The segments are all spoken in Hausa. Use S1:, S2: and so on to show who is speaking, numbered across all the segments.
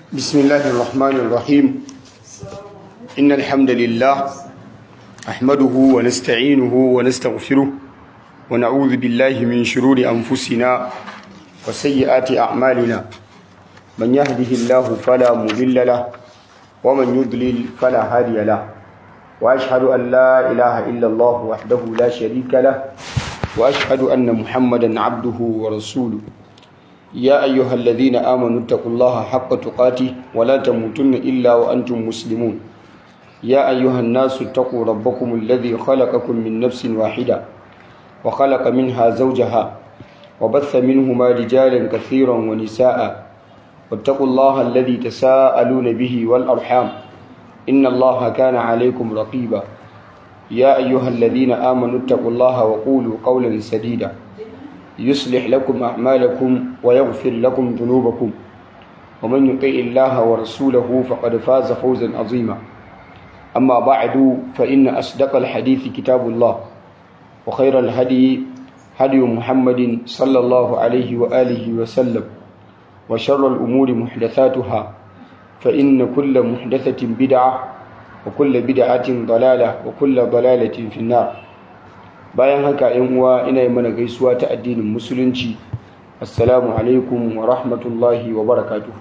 S1: بسم الله الرحمن الرحيم إن الحمد لله أحمده ونستعينه ونستغفره ونعوذ بالله من شرور أنفسنا وسيئات أعمالنا من يهده الله فلا مضل له ومن يضلل فلا هادي له وأشهد أن لا إله إلا الله وحده لا شريك له وأشهد أن محمدا عبده ورسوله يا أيها الذين آمنوا اتقوا الله حق تقاته ولا تموتن إلا وأنتم مسلمون يا أيها الناس اتقوا ربكم الذي خلقكم من نفس واحدة وخلق منها زوجها وبث منهما رجالا كثيرا ونساء واتقوا الله الذي تساءلون به والأرحام إن الله كان عليكم رقيبا يا أيها الذين آمنوا اتقوا الله وقولوا قولا سديدا يصلح لكم أعمالكم ويغفر لكم ذنوبكم ومن يطيع الله ورسوله فقد فاز فوزا عظيما أما بعد فإن أصدق الحديث كتاب الله وخير الهدي هدي محمد صلى الله عليه وآله وسلم وشر الأمور محدثاتها فإن كل محدثة بدعة وكل بدعة ضلالة وكل ضلالة في النار bayan haka yan uwa ina yi mana gaisuwa ta addinin musulunci assalamu alaikum wa rahmatullahi wa barakatuh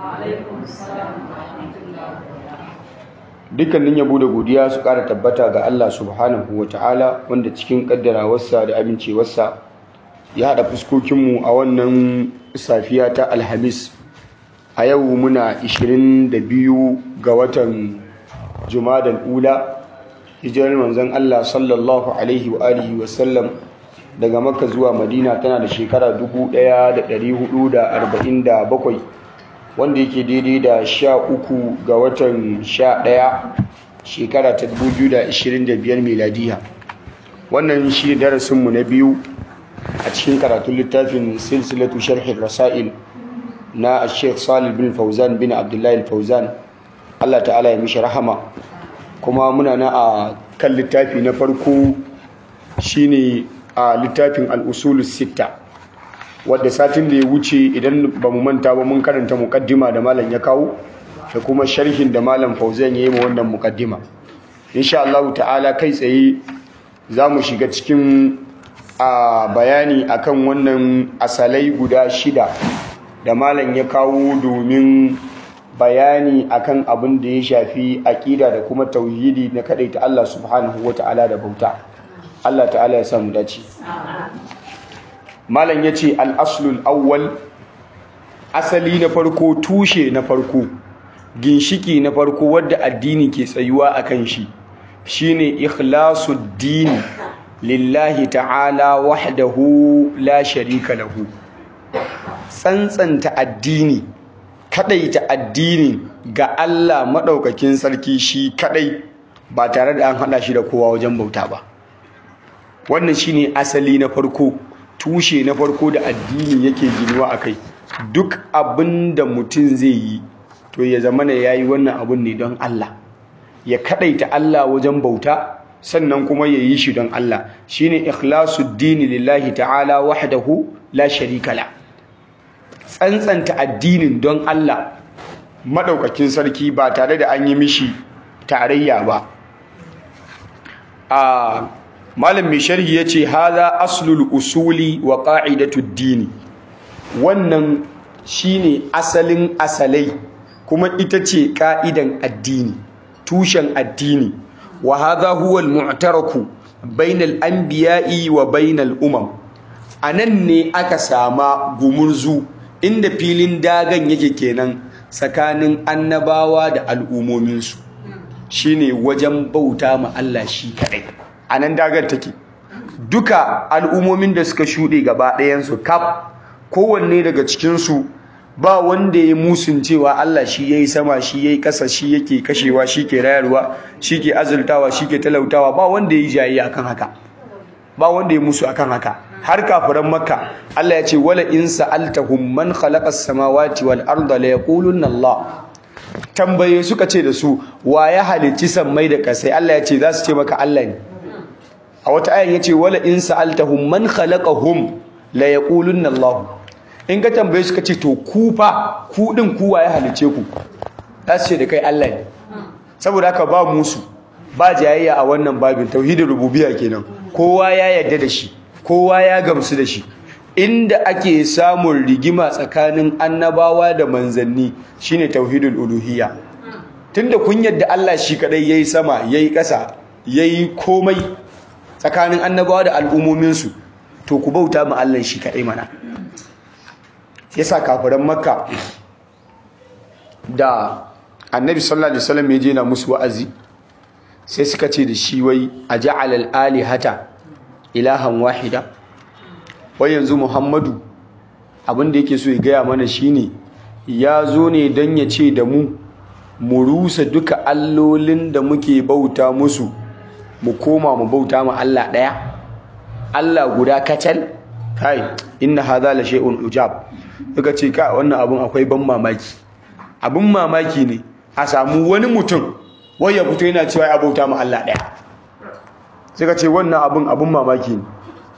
S1: dukkanin yabo da godiya su ƙara tabbata ga Allah subhanahu wa ta'ala wanda cikin ƙaddarawarsa da amincewarsa ya haɗa fuskokinmu a wannan safiya ta alhamis a yau muna 22 ga watan jumadan ula hijirar manzon Allah sallallahu alaihi wa alihi wa sallam daga Makka zuwa Madina tana da shekara 1447 wanda yake daidai da 13 ga watan 11 shekara ta 2025 miladiya wannan shi darasin mu na biyu a cikin karatun littafin silsilatu sharhin rasail na Sheikh Salih bin Fauzan bin Abdullahi Fauzan Allah ta'ala ya mishi rahama kuma muna na a kan littafi na farko shine a littafin al'usulus sitta wadda satin da ya wuce idan ba mu manta ba mun karanta mukaddima da malam ya kawo da kuma sharhin da malam fauzan ya yi ma wannan mukaddima insha Allah ta'ala kai tsaye za mu shiga cikin a bayani akan wannan asalai guda shida da malam ya kawo domin bayani akan abin da ya shafi aƙida da kuma tauhidi na ta Allah subhanahu wata'ala da bauta Allah ta'ala ya samu dace malam yace al-aslul awwal asali na farko tushe na farko ginshiki na farko wadda addini ke tsayuwa akan shi shine ikhlasu dini lillahi ta'ala wahdahu la sharika lahu tsantsanta addini kadaita addini ga Allah maɗaukakin sarki shi kadai ba tare da an haɗa shi da kowa wajen bauta ba wannan shine asali na farko tushe na farko da addini yake ginuwa a kai duk abin da mutum zai yi to ya zama na yayi wannan abun ne don Allah ya kadaita Allah wajen bauta sannan kuma ya yi shi don Allah shine ikhlasu dini lillahi ta'ala wahdahu la sharika la tsantsanta addinin don Allah maɗaukakin sarki ba tare da an yi mishi tarayya ba a malam mai sharhi ya ce haza aslul usuli wa ƙa'idatud dini wannan shine asalin asalai kuma ita ce ƙa'idan addini tushen addini wa haza huwa al-mu'taraku bainal anbiya'i wa bainal umam anan ne aka sama gumurzu inda filin dagan yake kenan tsakanin annabawa da al'ummominsu shine wajen bauta ma Allah shi kadai anan dagar take duka al'ummomin da suka shuɗe gaba ɗayansu kaf kowanne daga cikinsu ba wanda ya musun cewa Allah shi yayi sama shi yayi ƙasa shi yake kashewa shi ke rayarwa shi ke azultawa shi ke talautawa ba wanda ya yi jayi akan haka ba wanda ya musu akan haka har kafiran makka Allah ya ce wala in sa'altahum man khalaqa as-samawati wal arda la yaquluna Allah tambaye suka ce da su wa ya halicci sammai da kasai Allah ya ce za su ce maka Allah ne a wata ayan ya ce wala in sa'altahum man khalaqahum la yaquluna Allah in ka tambaye su ka ce to ku fa ku din ku waye halice ku za su ce da kai Allah ne saboda haka ba musu ba jayayya a wannan babin tauhidin rububiyya kenan kowa ya yarda da shi kowa ya gamsu da shi inda ake samun rigima tsakanin annabawa da manzanni shine tauhidul uluhiyya tunda kun yadda Allah shi kadai yayi sama yayi ƙasa yayi komai tsakanin annabawa da al'ummomin su to ku bauta ma Allah shi kadai mana yasa kafiran makka da annabi sallallahu alaihi wasallam ya je na musu wa'azi sai suka ce da shi wai aja'al al-alihata ilahan wahida wai yanzu muhammadu abin da yake so ya gaya mana shine ya zo ne don ya ce da mu mu rusa duka allolin da muke bauta musu mu koma mu bauta ma Allah ɗaya Allah guda kacal kai inna hadha la shay'un ujab suka ce ka wannan abun akwai ban mamaki abun mamaki ne a samu wani mutum wai ya fito yana cewa ya bauta ma Allah ɗaya suka ce wannan abun abun mamaki ne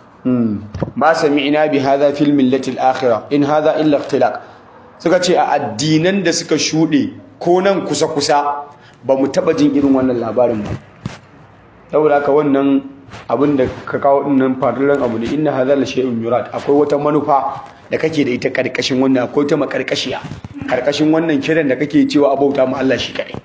S1: ma sami'na bi hadha fil millati al-akhirah in hadha illa ikhtilaq suka ce a addinan da suka shude ko nan kusa kusa ba mu taba jin irin wannan labarin ba saboda haka wannan abin da ka kawo dinnan fadilan abu ne inna hadha la shay'un yurad akwai wata manufa da kake da ita karkashin wannan akwai ta makarkashiya karkashin wannan kiran da kake cewa abauta mu Allah shi kadai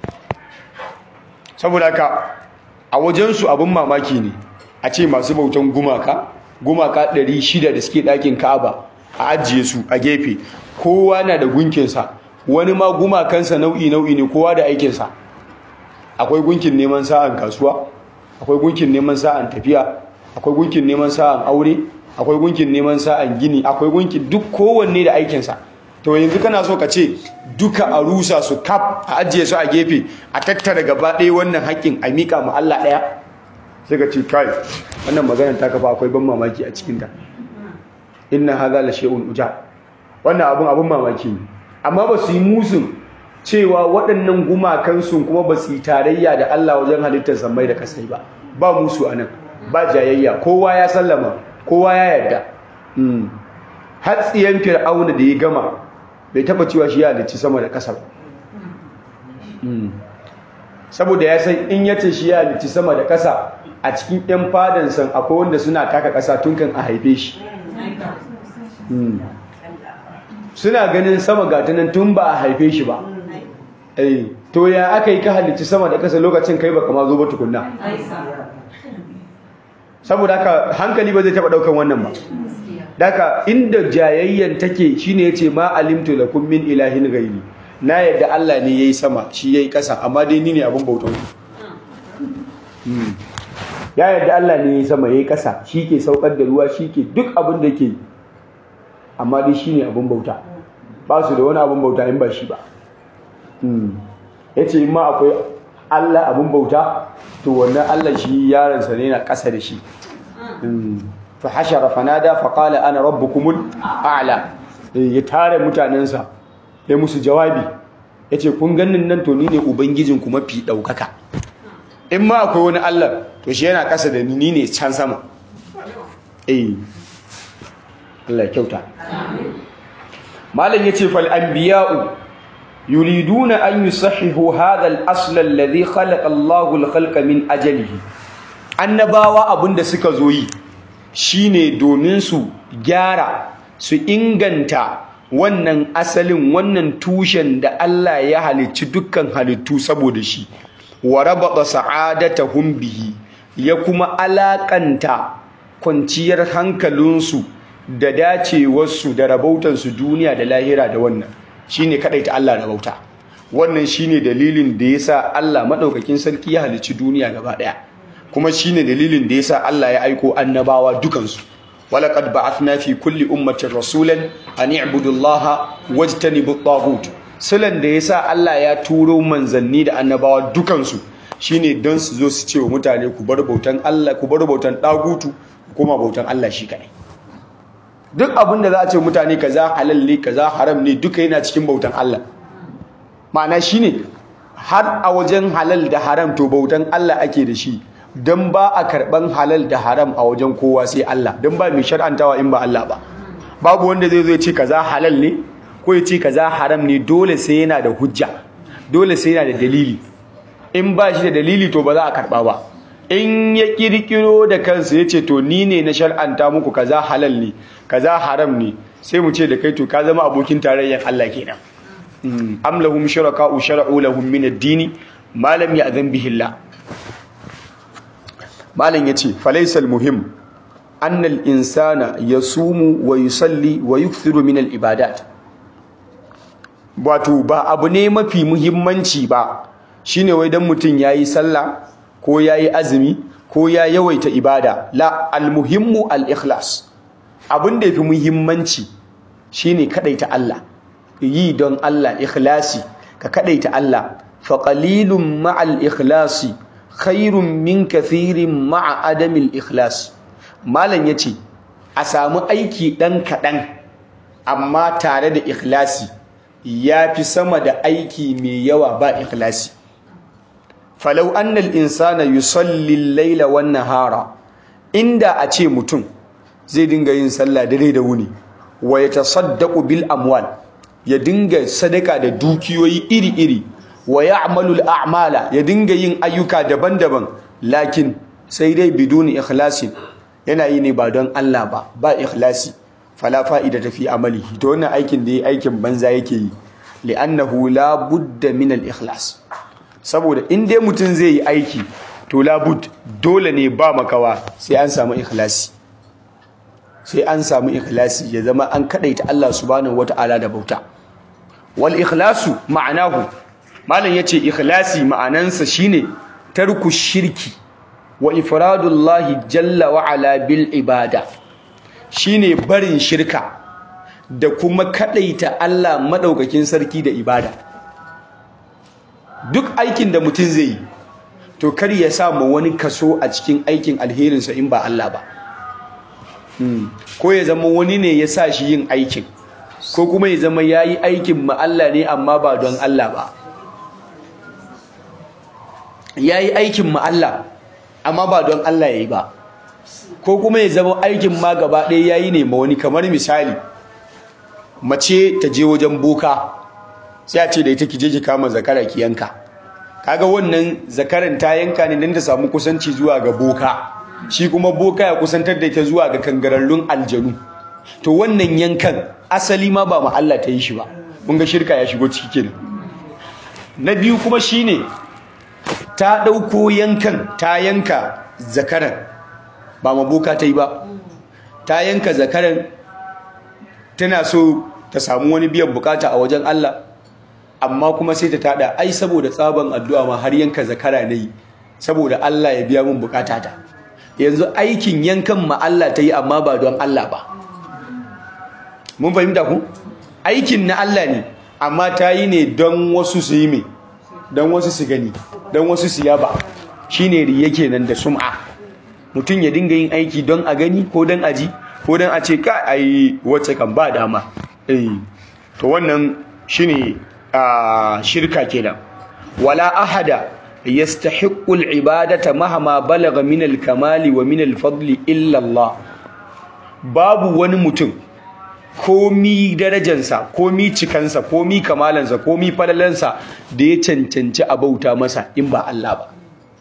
S1: saboda haka a wajen su abin mamaki ne a ce masu bautan gumaka gumaka 600 da suke ɗakin Ka'aba a ajiye su a gefe kowa na da gunkinsa wani ma gumakansa nau'i nau'i ne kowa da aikinsa akwai gunkin neman sa'an kasuwa akwai gunkin neman sa'an tafiya akwai gunkin neman sa'an aure akwai gunkin neman sa'an gini akwai gunkin duk kowanne da aikinsa to yanzu kana so ka ce duka a rusa su kaf a ajiye su a gefe a tattara gaba ɗaya wannan haƙƙin a miƙa ma Allah ɗaya sai ka ce kai wannan maganar ta kafa akwai ban mamaki a cikinta inna hadha la shay'un uja wannan abun abun mamaki ne amma ba su yi musun cewa waɗannan gumakan sun kuma ba su yi tarayya da Allah wajen halittar sammai da kasai ba ba musu anan ba jayayya kowa ya sallama kowa ya yarda hatsiyan fir'auna da ya gama bai taba cewa shi ya halicci sama da ƙasa ba saboda ya san in yace shi ya halicci sama da ƙasa a cikin 'yan fadansan akwai wanda suna taka ƙasa tun kan a haife shi suna ganin sama gatanan tun ba a haife shi ba to ya aka yi ka halicci sama da ƙasa lokacin kai ba kama zo ba tukunna saboda haka hankali ba zai taɓa ɗaukan wannan ba daga inda jayayyan take shine yace ma alimtu lakum min ilahin ghairi na yadda Allah ne yayi sama shi yayi ƙasa amma dai ni ne abin bautan ya yadda Allah ne yayi sama yayi ƙasa shi ke saukar da ruwa shi ke duk abin da yake amma dai shi ne abin bauta ba su da wani abin bauta in ba shi ba ya ce ma akwai Allah abin bauta to wannan Allah shi yaransa ne na ƙasa da shi fa hashara fanada fa qala ana rabbukumul a'la ya tare mutanensa ya musu jawabi yace kun ganin nan to ni ne ubangijin ku mafi daukaka in ma akwai wani Allah to shi yana ƙasa da ni ni ne can sama eh Allah ya kyauta malam yace fal anbiya'u yuriduna an yusahihu hadha al-asl alladhi khalaqa Allahu al-khalqa min ajalihi annabawa abinda suka zo yi shine domin su gyara su inganta wannan asalin wannan tushen da Allah ya halicci dukkan halittu saboda shi wa rabata sa'adatahum bihi ya kuma alakanta kwanciyar hankalinsu da dacewarsu da rabautansu duniya da lahira da wannan shine ta Allah rabauta wannan shine dalilin da yasa Allah madaukakin sarki ya halicci duniya gaba daya kuma shine dalilin da yasa Allah ya aiko annabawa dukansu walaqad ba'athna fi kulli ummatin rasulan an i'budu Allah wajtanibu at sulan da yasa Allah ya turo manzanni da annabawa dukansu shine don su zo su ce wa mutane ku bar bautan Allah ku bar bautan dagutu kuma bautan Allah shi kadai duk abin da za a ce mutane kaza halal ne kaza haram ne duka yana cikin bautan Allah ma'ana shine har a wajen halal da haram to bautan Allah ake da shi don ba a karban halal da haram a wajen kowa sai Allah don ba mai shar'antawa in ba Allah ba babu wanda zai zo ya ce kaza halal ne ko ya ce kaza haram ne dole sai yana da hujja dole sai yana da dalili in ba shi da dalili to ba za a karba ba in ya kirkiro da kansa ya ce to ni ne na shar'anta muku kaza halal ne kaza haram ne sai mu ce da kai to ka zama abokin tarayyar Allah kenan am lahum shuraka'u shar'u lahum min ad-dini ma lam ya'zan bihi Allah malam yace falaysal muhim anna al-insana yasumu wa yusalli wa yukthiru min al-ibadat wato ba abu ne mafi muhimmanci ba shine wai dan mutun yayi sallah ko yayi azumi ko ya yawaita ibada la al-muhimmu al-ikhlas abin da yafi muhimmanci shine kadaita Allah yi don Allah ikhlasi ka kadaita Allah fa qalilun ma'al ikhlasi khairun min kathirin ma'a adamil ikhlas malam yace a samu aiki dan kadan amma tare da ikhlasi yafi sama da aiki mai yawa ba ikhlasi falau annal insana yusalli al-laila wan nahara inda a ce mutum zai dinga yin sallah dare da wuni wa yatasaddaqu bil amwal ya dinga sadaka da dukiyoyi iri-iri wa ya'malu al-a'mala ya dinga yin ayyuka daban-daban lakin sai dai biduni ikhlasi yana yi ne ba don Allah ba ba ikhlasi fala fa'ida tafi amali to wannan aikin da yayi aikin banza yake yi li'annahu la budda min al-ikhlas saboda in dai mutum zai yi aiki to la bud dole ne ba makawa sai an samu ikhlasi sai an samu ikhlasi ya zama an kadaita Allah subhanahu wata'ala da bauta wal ikhlasu ma'anahu malam yace ikhlasi ma'anansa shine tarku shirki wa ifradullahi jalla wa ala bil ibada shine barin shirka da kuma kadaita Allah madaukakin sarki da ibada duk aikin da mutum zai yi to kar ya sa ma wani kaso a cikin aikin alherinsa in ba Allah ba ko ya zama wani ne ya sa shi yin aikin ko kuma ya zama ya yi aikin ma Allah ne amma ba don Allah ba ya yi aikin ma Allah amma ba don Allah ya yi ba ko kuma ya zama aikin ma gaba ɗaya ya yi ne ma wani kamar misali mace ta je wajen boka sai a ce da ita ki je ki kama zakara ki yanka kaga wannan zakaran ta yanka ne don ta samu kusanci zuwa ga boka shi kuma boka ya kusantar da ita zuwa ga kangararrun aljanu to wannan yankan asali ma ba ma Allah ta yi shi ba mun ga shirka ya shigo ciki kenan na biyu kuma shine ta dauko yankan ta yanka zakaran ba ma boka ta yi ba ta yanka zakaran tana so ta samu wani biyan bukata a wajen Allah amma kuma sai ta tada ai saboda tsaban addu'a ma har yanka zakara nayi saboda Allah ya biya min bukata ta yanzu aikin yankan ma Allah ta yi amma ba don Allah ba mun fahimta ku aikin na Allah ne amma ta yi ne don wasu su yi mai don wasu su gani don wasu su yaba shine riya kenan da sum'a mutum ya dinga yin aiki don a gani ko don a ji ko don a ce ka ai wacce kan ba dama eh to wannan shine a shirka kenan wala ahada yastahiqqu al-ibadata mahama balagha min al-kamali wa min al-fadli illa Allah babu wani mutum komi darajansa komi cikansa komi kamalansa komi falalansa da ya cancanci a bauta masa in ba Allah ba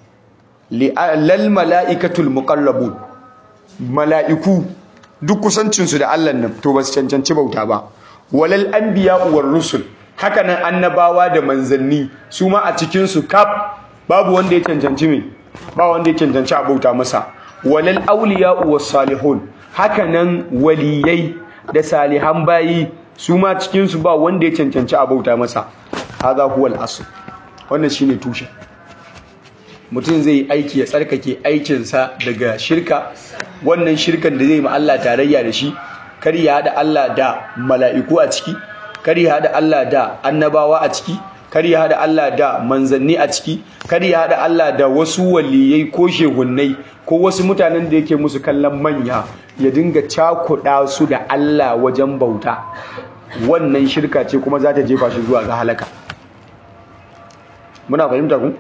S1: lal mala'ikatul muqarrabun mala'iku duk kusancinsu da Allah nan to ba su cancanci bauta ba walal anbiya war rusul haka nan annabawa da manzanni su ma a cikin su kaf babu wanda ya cancanci me ba wanda ya cancanci a bauta masa walal awliya was salihun haka nan waliyai da salihan bayi su ma cikin su ba wanda ya cancanci a bauta masa hadha huwal asl wannan shine tushe mutum zai yi aiki ya tsarkake aikinsa daga shirka wannan shirkan da zai ma Allah tarayya da shi kar ya hada Allah da mala'iku a ciki kar ya hada Allah da annabawa a ciki kar ya hada Allah da manzanni a ciki kar ya hada Allah da wasu waliyai ko shehunnai ko wasu mutanen da yake musu kallon manya ya dinga cakuɗa su da Allah wajen bauta wannan shirka ce kuma za ta jefa shi zuwa ga halaka muna fahimta ku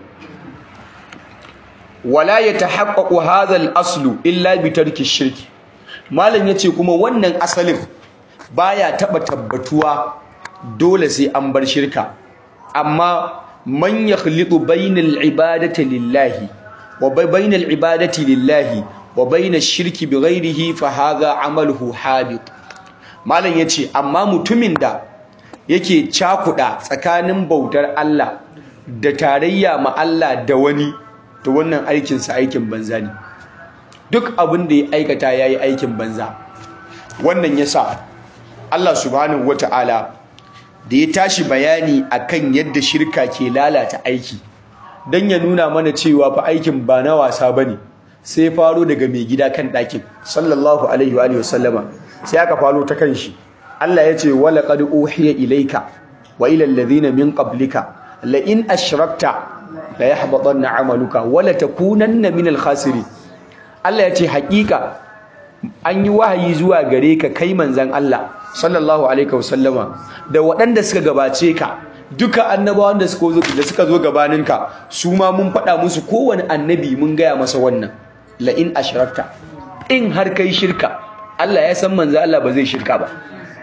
S1: wala yatahaqqaqu hadha al-aslu illa bi tarki shirki malam yace kuma wannan asalin baya taba tabbatuwa dole sai an bar shirka amma man yakhlitu bainal ibadati lillahi wa bainal ibadati lillahi wa bainash shirki bighairihi fa hadha amaluhu habit malam yace amma mutumin da yake cakuda tsakanin bautar Allah da tarayya ma Allah da wani to wannan aikin sa aikin banza ne duk abin da ya aikata yayi aikin banza wannan yasa Allah subhanahu wataala da ya tashi bayani akan yadda shirka ke lalata aiki dan ya nuna mana cewa fa aikin ba na wasa bane sai faro daga mai gida kan ɗakin sallallahu alaihi wa alihi wasallama sai aka faro ta kan shi Allah ya ce wala qad uhiya ilayka wa ila alladhina min qablika la in ashrakta la yahbatanna amaluka wa la takunanna min al-khasirin Allah ya ce haƙiƙa an yi wahayi zuwa gare ka kai manzan Allah sallallahu alaihi wasallama da waɗanda suka gabace ka duka annabawan da suka zo da suka zo gabaninka su ma mun faɗa musu kowane annabi mun gaya masa wannan la in ashrakta in har kai shirka Allah ya san manzo Allah ba zai shirka ba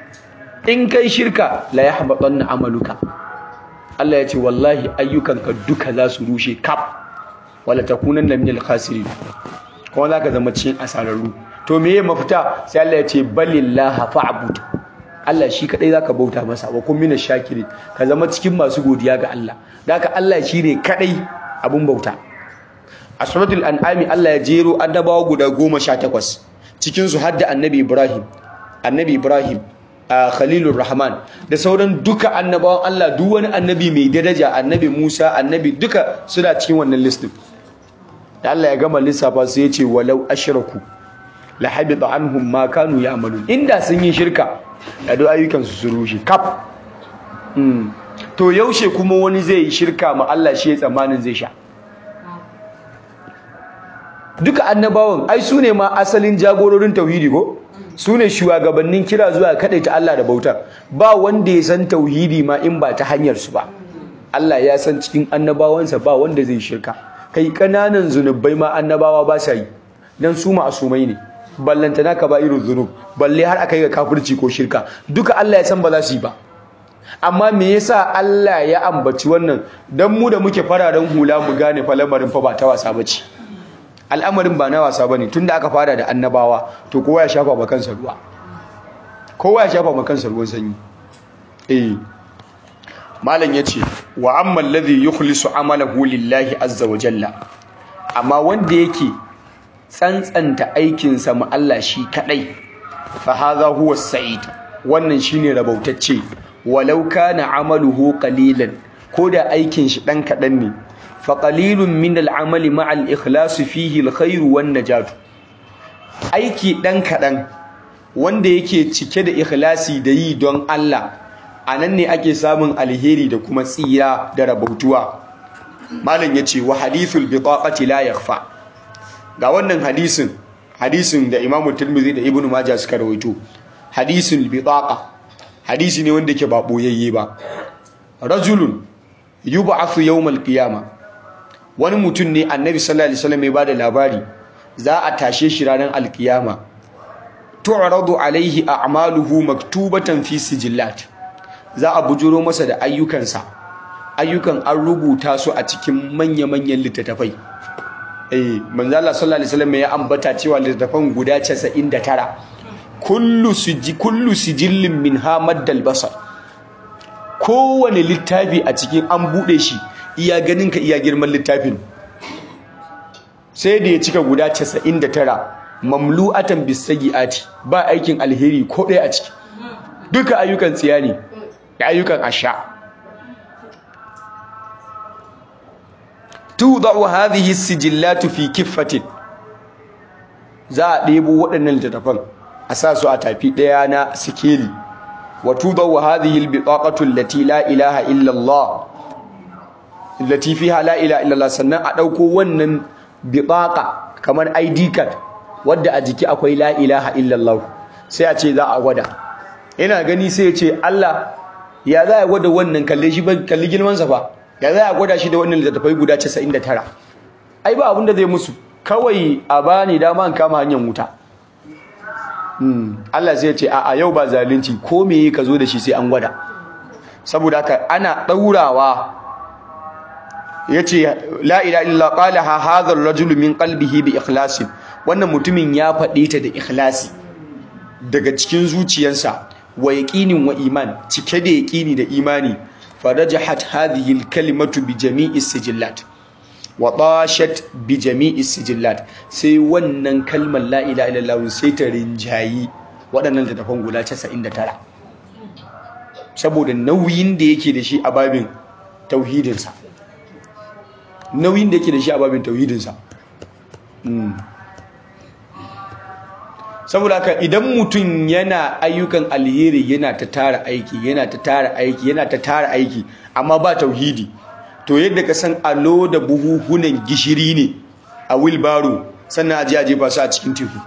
S1: in kai shirka la yahbatanna amaluka Allah ya ce wallahi ayyukanka duka za su rushe kaf wala takunanna minal khasirin kuma zaka zama cikin asararru to meye mafita sai Allah ya ce balillaha fa'bud Allah shi kadai zaka bauta masa wa kun minash shakirin ka zama cikin masu godiya ga Allah daka Allah shine kadai abun bauta a suratul an'ami Allah ya jero annabawa guda 18 cikin su hadda annabi Ibrahim annabi Ibrahim Khalilur Rahman da sauran duka annabawan Allah duk wani annabi mai daraja annabi Musa annabi duka suna cikin wannan listin da Allah ya gama lissafa sai ya ce walau ashraku la habita anhum ma kanu ya'malun inda sun yi shirka da duk ayyukan su su rushe kaf to yaushe kuma wani zai yi shirka ma Allah shi ya tsammanin zai sha duka annabawan ai su ne ma asalin jagororin tauhidi ko su ne shugabannin kira zuwa ta Allah da bautar ba wanda ya san tauhidi ma in ba ta hanyar su ba Allah ya san cikin annabawansa ba wanda zai shirka kai kananan zunubai ma annabawa ba sa yi dan su ma'asumai ne ballantana ka ba irin zunub balle har aka yi ga kafirci ko shirka duka Allah ya san ba za su yi ba amma me yasa Allah ya ambaci wannan dan mu da muke fararen hula mu gane fa lamarin fa ba ta wasa bace al'amarin ba na wasa bane tunda aka fara da annabawa to kowa ya shafa ba kansa ruwa kowa ya shafa ba kansa ruwan sanyi eh malam yace wa amma alladhi yukhlisu amalahu lillahi azza wa jalla amma wanda yake tsantsanta aikinsa ma Allah shi kadai fa hadha huwa sa'id wannan shine rabautacce walau kana amaluhu qalilan koda aikin shi dan kadan ne fa qalilun min al'amali ma'a al-ikhlas fihi al-khair wan najat aiki dan kadan wanda yake cike da ikhlasi da yi don Allah anan ne ake samun alheri da kuma tsira da rabautuwa malam yace wa hadithul bitaqati la yakhfa ga wannan hadisin hadisin da Imam Tirmidhi da Ibn Majah suka rawaito hadisul bitaqa hadisi ne wanda yake ba boyayye ba rajulun yub'athu yawmal qiyama wani mutum ne annabi sallallahu alaihi wasallam ya bada labari za a tashe shi ranar alkiyama tu'radu alaihi a'maluhu maktubatan fi sijillat za a bujuro masa da ayyukansa ayyukan an rubuta su a cikin manya-manyan littattafai eh manzo Allah sallallahu alaihi wasallam ya ambata cewa littattafan guda 99 kullu siji kullu sijillin minha maddal basar kowane littafi a cikin an bude shi iya ganin ka iya girman littafin sai da ya cika guda 99 mamlu'atan bisagiati ba aikin alheri ko ɗaya a ciki duka ayyukan tsiya ne da ayyukan asha tudau hadhihi sijillatu fi kiffatin za a ɗebo waɗannan littattafan a sa su a tafi ɗaya na sikeli wa tudau hadhihi albitaqatu allati la ilaha illa Allah allati fiha la ilaha illa Allah sannan a ɗauko wannan bitaqa kamar ID card wadda a jiki akwai la ilaha illa Allah sai a ce za a gwada ina gani sai ya ce Allah ya za a gwada wannan kalle shi kalli girman sa fa ya za a gwada shi da wannan littattafai guda 99 ai ba abinda zai musu kawai a bani dama an kama hanyar wuta Allah sai ya ce a yau ba zalunci ko me ka zo da shi sai an gwada saboda haka ana ɗaurawa ya ce la ila illa qala ha hadha ar-rajul min qalbihi bi ikhlasin wannan mutumin ya faɗe ta da ikhlasi daga cikin zuciyarsa wa yaqinin wa iman cike da yaqini da imani farajahat hadhihi al-kalimatu bi jami'i sijillat wa tashat bi jami'i sijillat sai wannan kalmar la ilaha illallah sai ta rinjayi waɗannan littafan guda 99 saboda nauyin da yake da shi a babin tauhidinsa nauyin da yake da shi a babin tauhidinsa saboda haka idan mutum yana ayyukan alheri yana ta tara aiki yana ta tara aiki yana ta tara aiki amma ba tauhidi to yadda ka san alo da buhuhunan gishiri ne a wilbaro sannan aji aje ba su a cikin teku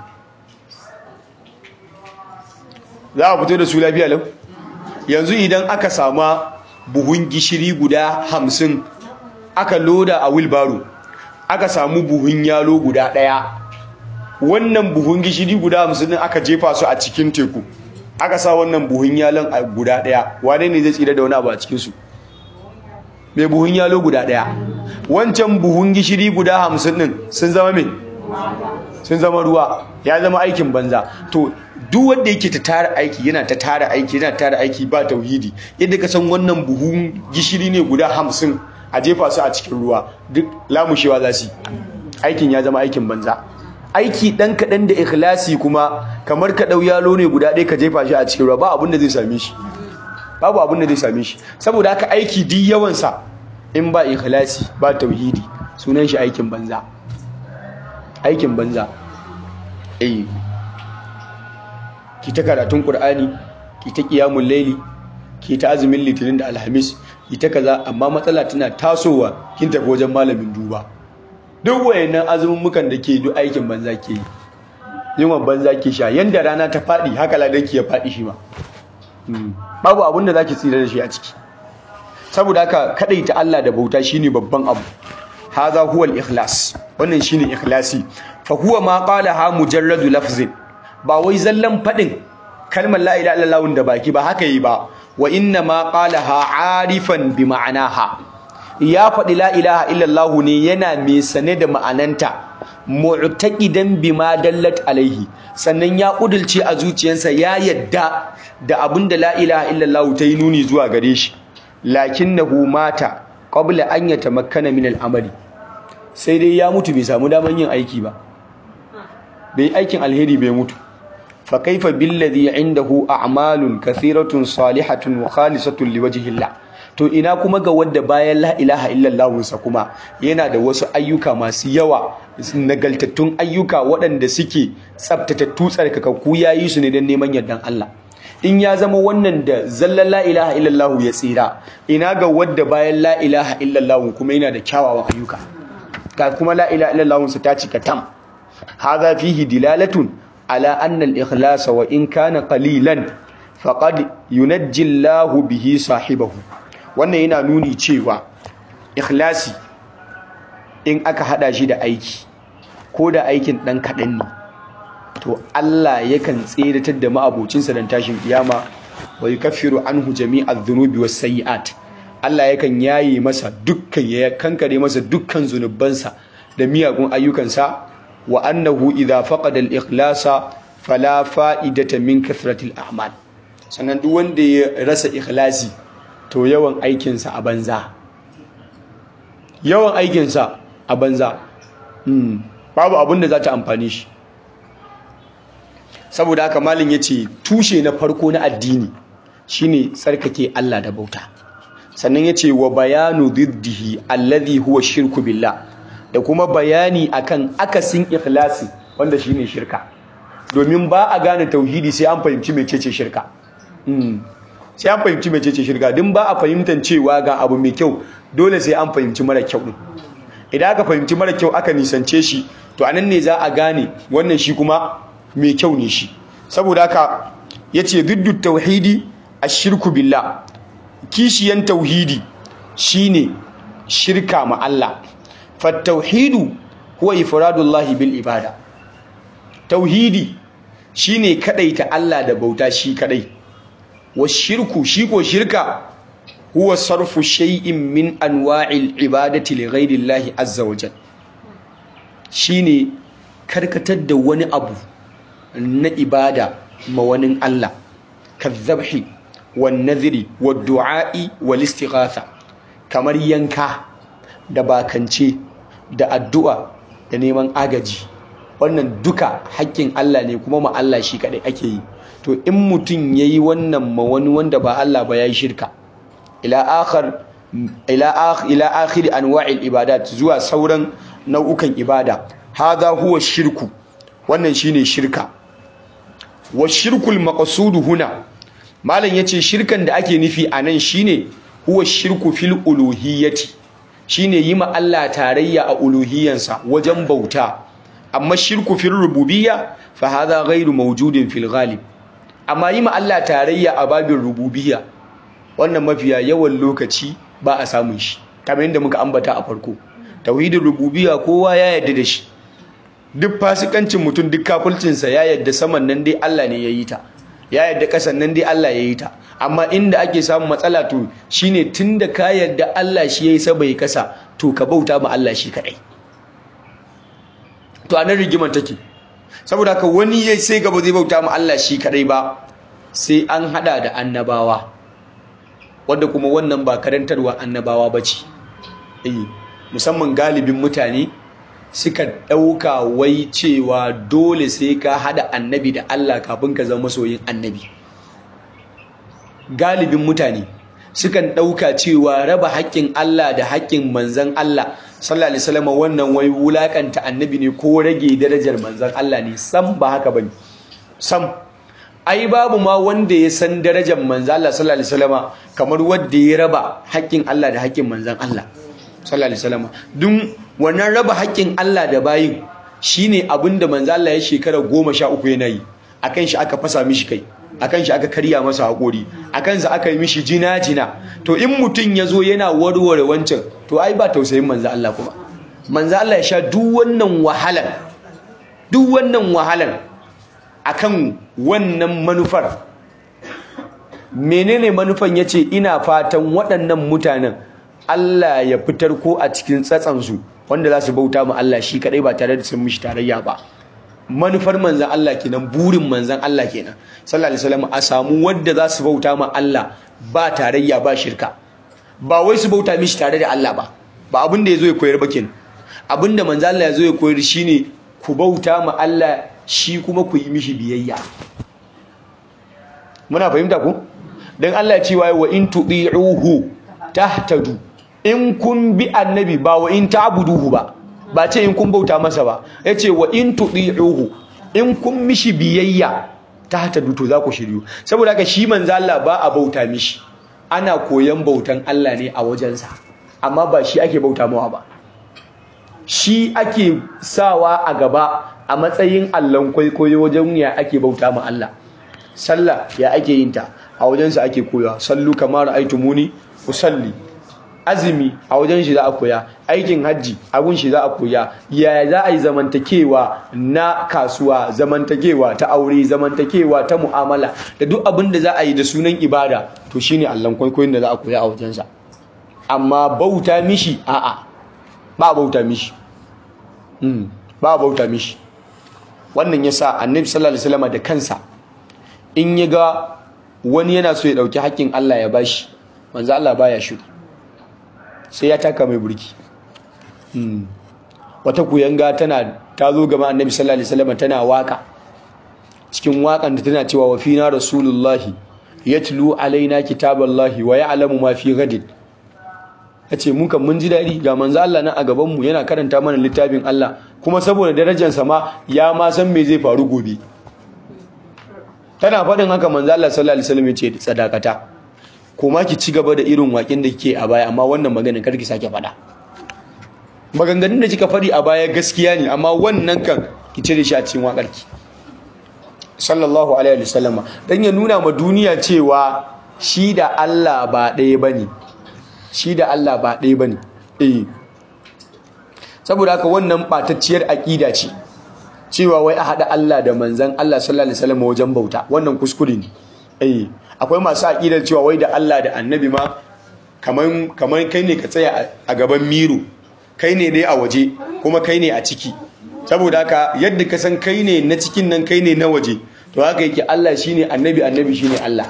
S1: za a fito da su lafiya lau yanzu idan aka sama buhun gishiri guda hamsin aka loda a wilbaro aka samu buhun yalo guda ɗaya wannan buhun gishiri guda hamsin aka jefa su a cikin teku aka sa wannan buhun yalon a guda ɗaya wane ne zai tsira da wani abu a cikinsu mai buhun yalo guda ɗaya wancan buhun gishiri guda hamsin ɗin sun zama mai sun zama ruwa ya zama aikin banza to duk wanda yake ta tara aiki yana ta tara aiki yana tara aiki ba tauhidi yadda ka san wannan buhun gishiri ne guda hamsin a jefa su a cikin ruwa duk lamushewa za su aikin ya zama aikin banza aiki ɗan kaɗan da ikhlasi kuma kamar ka ɗau yalo ne guda ɗaya ka jefa shi a cikin ruwa ba abin da zai same shi babu abin da zai same shi saboda haka aiki duk yawansa in ba ikhlasi ba tauhidi sunan shi aikin banza aikin banza eh ki ta karatun qur'ani ki ta qiyamul layli ki ta azumin litinin da alhamis ki ta kaza amma matsala tana tasowa kin tafi wajen malamin duba duk wayannan azumin mukan da ke duk aikin banza ke yi yawan banza ke sha yanda rana ta faɗi haka ladanki ya faɗi shi ma babu abin da zaki tsira da shi a ciki saboda haka ta Allah da bauta shine babban abu hadha huwa al-ikhlas wannan shine ikhlasi fa huwa ma qalaha mujarradu lafzin ba wai zallan fadin kalmar la ilaha illallah da baki ba haka yi ba wa inna ma qalaha arifan bi ma'anaha ya faɗi la ilaha illallah ne yana mai sane da ma'ananta mu'taqidan bima dallat alaihi sannan ya kudulce a zuciyarsa ya yadda da abinda la ilaha illallah ta yi nuni zuwa gare shi lakinnahu mata qabla an yatamakkana min al-amali sai dai ya mutu bai samu daman yin aiki ba bai aikin alheri bai mutu fa kaifa billadhi indahu a'malun kathiratun salihatun wa khalisatun liwajhi Allah to ina kuma ga wanda bayan la ilaha illallah sa kuma yana da wasu ayyuka masu yawa nagaltattun ayyuka waɗanda suke tsaftatattu tsarkakakku yayi su ne don neman yardan Allah in ya zama wannan da zallan la ilaha illallah ya tsira ina ga wadda bayan la ilaha illallah kuma yana da kyawawan ayyuka ga kuma la ilaha illallah sa ta cika tam hadha fihi dilalatun ala anna al-ikhlas wa in kana qalilan faqad yunajji Allah bihi sahibahu wannan yana nuni cewa ikhlasi in aka hada shi da aiki ko da aikin dan kadan ne to Allah yakan tseratar da ma'abocinsa dan tashin kiyama wa yukaffiru anhu jami'adh dhunubi was sayiat Allah yakan yaye masa dukkan ya kankare masa dukkan zunubansa da miyagun ayyukansa wa annahu idha faqada al-ikhlasa fala fa'idata min kathrati al-a'mal sannan duk wanda ya rasa ikhlasi to yawan aikinsa a banza yawan aikinsa a banza babu abin da za ta amfani shi saboda haka malin ya ce tushe na farko na addini shine tsarkake Allah da bauta sannan ya ce wa bayanu diddihi alladhi huwa shirku billah da kuma bayani akan akasin ikhlasi wanda shine shirka domin ba a gane tauhidi sai an fahimci mecece shirka sai an fahimci mecece shirka din ba a fahimtar cewa ga abu mai kyau dole sai an fahimci mara kyau din idan aka fahimci mara kyau aka nisance shi to anan ne za a gane wannan shi kuma mai kyau ne shi saboda haka yace diddu tauhidi ashirku billah kishiyan tauhidi shine shirka ma Allah fattauhidu huwa ifradullahi bil ibada tauhidi shine kadaita Allah da bauta shi kadai washirku shi ko shirka huwa sarfu shay'in min anwa'il ibadati li ghayri Allah azza wa jalla shine karkatar da wani abu na ibada ma wani Allah kazzabhi wan nadhri wad du'a'i wal istighatha kamar yanka da bakance da addu'a da neman agaji wannan duka haƙƙin Allah ne kuma ma Allah shi kaɗai ake yi to in mutum ya yi wannan ma wani wanda ba Allah ba ya yi shirka ila akhir ila akhir anwa'il ibadat zuwa sauran nau'ukan ibada hadha huwa shirku wannan shine shirka wa shirkul maqsudu huna malam yace shirkan da ake nufi anan shine huwa shirku fil uluhiyyati shine yi ma Allah tarayya a uluhiyyansa wajen bauta amma shirku fil rububiyya fa hadha ghairu mawjudin fil ghalib amma yi ma Allah tarayya a babin rububiyya wannan mafiya yawan lokaci ba a samun shi kamar yadda muka ambata a farko tauhidin rububiyya kowa ya yarda da shi duk fasikancin mutum duk kafulcinsa ya yarda saman nan dai Allah ne ya yi ta ya yarda kasan nan dai Allah ya yi ta amma inda ake samun matsala to shine tunda ka yarda Allah shi yayi sa bai kasa to ka bauta ma Allah shi kadai to anan rigimar take saboda haka wani yayi sai gaba zai bauta ma Allah shi kadai ba sai an hada da annabawa wanda kuma wannan ba karantarwa annabawa bace eh musamman galibin mutane suka dauka wai cewa dole sai ka hada annabi da Allah kafin ka zama masoyin annabi galibin mutane sukan ɗauka cewa raba haƙƙin Allah da haƙƙin manzan Allah sallallahu alaihi wasallam wannan wai wulakanta annabi ne ko rage darajar manzan Allah ne sam ba haka bane sam ai babu ma wanda ya san darajar manzan Allah sallallahu alaihi wasallam kamar wanda ya raba haƙƙin Allah da haƙƙin manzan Allah sallallahu alaihi wasallam dun wannan raba haƙƙin Allah da bayin shine abinda manzan Allah ya shekara 13 yana yi akan shi aka fasa mishi kai akan shi aka karya masa haƙori akan sa aka yi mishi jina-jina to in mutum ya zo yana warware wancan to ai ba tausayin manzo Allah kuma manzo Allah ya sha duk wannan wahalan duk wannan wahalan akan wannan manufar menene manufan yace ina fatan waɗannan mutanen Allah ya fitar ko a cikin tsatsansu wanda za su bauta ma Allah shi kadai ba tare da sun mishi tarayya ba manufar manzan Allah kenan burin manzan Allah kenan sallallahu alaihi wasallam a samu wanda za su bauta ma Allah ba tarayya ba shirka ba wai su bauta mishi tare da Allah ba ba abin da yazo ya koyar ba kenan abin da manzan Allah yazo ya koyar shine ku bauta ma Allah shi kuma ku yi mishi biyayya muna fahimta ku dan Allah ya ce wa in tudi'uhu tahtadu in kun bi annabi ba wa in ta'buduhu ba ba ce in kun bauta masa ba ya ce wa in tuɗi'uhu in kun mishi biyayya ta hata duto za ku shiryu saboda haka shi manzo Allah ba a bauta mishi ana koyan bautan Allah ne a wajensa amma ba shi ake bauta mawa ba shi ake sawa a gaba a matsayin allon kwaikwayo wajen ya ake bauta ma Allah sallah ya ake yin ta a wajensa ake koya sallu kamar aitumuni usalli azumi a wajen shi za a koya aikin hajji abun shi za a koya yaya za a yi zamantakewa na kasuwa zamantakewa ta aure zamantakewa ta mu'amala da duk abin da za a yi da sunan ibada to shine allon kwaikwayon da za a koya a wajensa amma bauta mishi a'a ba bauta mishi ba bauta mishi wannan yasa annabi sallallahu alaihi wasallam da kansa in ya ga wani yana so ya dauki haƙƙin Allah ya bashi manzo Allah baya shiru sai ya taka mai burki wata kuyanga tana ta zo gaba annabi sallallahu alaihi wasallam tana waka cikin wakan da tana cewa wa fina rasulullahi yatlu alaina kitaballahi wa ya'lamu ma fi gadin yace mun kan mun ji dadi ga manzo Allah nan a gaban mu yana karanta mana littafin Allah kuma saboda darajar sa ma ya ma san me zai faru gobe tana faɗin haka manzo Allah sallallahu alaihi wasallam yace sadakata kuma ki ci gaba da irin waƙin da kike a baya amma wannan maganin karki sake faɗa maganganun da kika faɗi a baya gaskiya ne amma wannan kan ki cire shi a cikin waƙarki sallallahu alaihi wasallam dan ya nuna ma duniya cewa shi da Allah ba ɗaya bane shi da Allah ba ɗaya bane eh saboda haka wannan batacciyar aƙida ce cewa wai a haɗa Allah da manzan Allah sallallahu alaihi wasallam wajen bauta wannan kuskure ne eh akwai masu aƙidar cewa wai da Allah da annabi ma kaman kaman kai ne ka tsaya a gaban miro kai ne dai a waje kuma kai ne a ciki saboda haka yadda ka san kai ne na cikin nan kai ne na waje to haka yake Allah shine annabi annabi shine Allah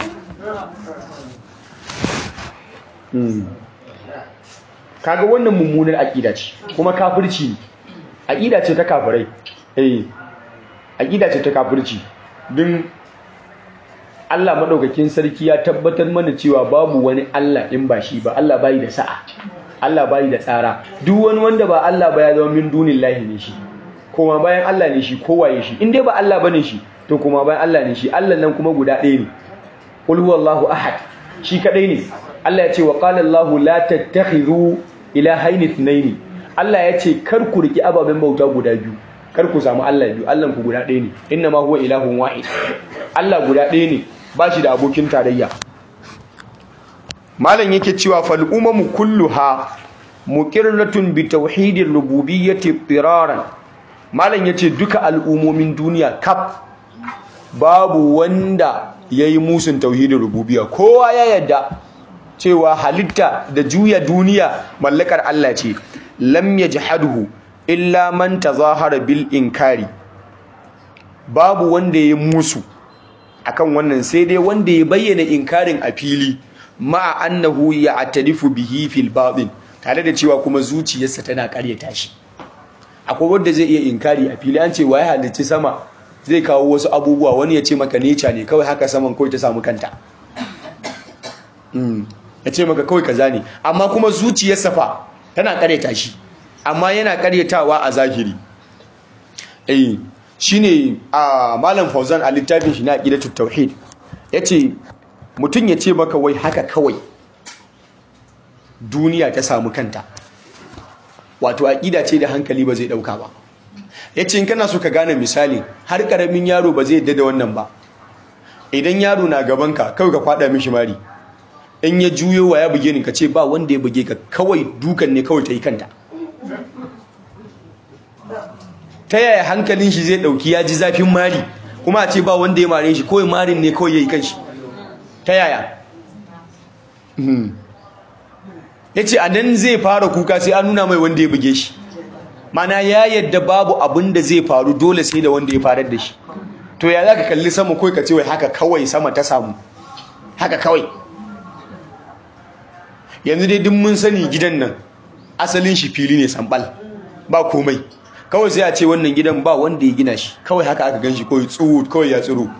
S1: kaga wannan mummunar aƙida ce kuma kafirci aƙida ce ta kafirai eh aƙida ce ta kafirci din Allah madaukakin sarki ya tabbatar mana cewa babu wani Allah in ba shi ba Allah bai da sa'a Allah bai da tsara duk wani wanda ba Allah ba ya zama min dunillahi ne shi kuma bayan Allah ne shi kowaye shi in dai ba Allah bane shi to kuma bayan Allah ne shi Allah nan kuma guda ɗaya ne qul huwallahu ahad shi kadai ne Allah ya ce wa qala Allahu la tattakhidhu ilahaini ithnaini Allah ya ce kar ku riki ababen bauta guda biyu kar ku samu Allah biyu Allah ku guda ɗaya ne inna ma huwa ilahun wahid Allah guda ɗaya ne ba shi da abokin tarayya malam yake cewa fal umamu kulluha muqirratun bi tauhidir rububiyyati tiraran malam yace duka al'umomin duniya kaf babu wanda yayi musun tauhidin rububiyya kowa ya yadda cewa halitta da juya duniya mallakar Allah ce lam yajhaduhu illa man tazahara bil inkari babu wanda ya musu akan wannan sai dai wanda ya bayyana inkarin a fili ma'a annahu ya'tarifu bihi fil batin tare da cewa kuma zuciyarsa tana karyata shi akwai wanda zai iya inkari a fili an ce waye halicci sama zai kawo wasu abubuwa wani ya ce maka nature ne kawai haka saman kawai ta samu kanta ya ce maka kawai kaza ne amma kuma zuciyarsa fa tana karyata shi amma yana karyatawa a zahiri eh shine a malam Fauzan a littafin shi na aqidatut tauhid yace mutum ya ce maka wai haka kawai duniya ta samu kanta wato aqida ce da hankali ba zai dauka ba yace in kana so ka gane misali har karamin yaro ba zai yadda da wannan ba idan yaro na gaban ka kawai ka kwada mishi mari in ya juyo wa ya buge ni ka ce ba wanda ya buge ka kawai dukan ne kawai ta yi kanta ta yaya hankalin shi zai dauki ya ji zafin mari kuma a ce ba wanda ya mare shi kawai marin ne kawai ya yi kanshi ta yaya ya ce a nan zai fara kuka sai an nuna mai wanda ya buge shi mana ya yadda babu abin da zai faru dole sai da wanda ya farar da shi to ya za ka kalli sama kawai ka ce wai haka kawai sama ta samu haka kawai yanzu dai duk mun sani gidan nan asalin shi fili ne sambal ba komai kawai sai a ce wannan gidan ba wanda ya gina shi kawai haka aka gan shi kawai tsuru kawai ya tsiro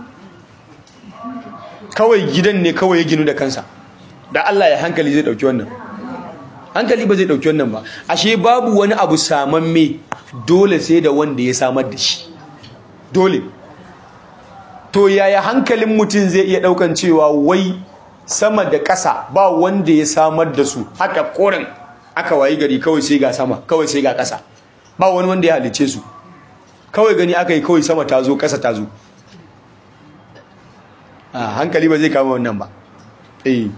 S1: kawai gidan ne kawai ya ginu da kansa da Allah ya hankali zai dauki wannan hankali ba zai dauki wannan ba ashe babu wani abu samamme dole sai da wanda ya samar da shi dole to yaya hankalin mutum zai iya daukan cewa wai sama da ƙasa ba wanda ya samar da su haka koren aka wayi gari kawai sai ga sama kawai sai ga ƙasa ba wani wanda ya halice su kawai gani aka yi kawai sama ta zo ƙasa ta zo a hankali ba zai kama wannan ba eh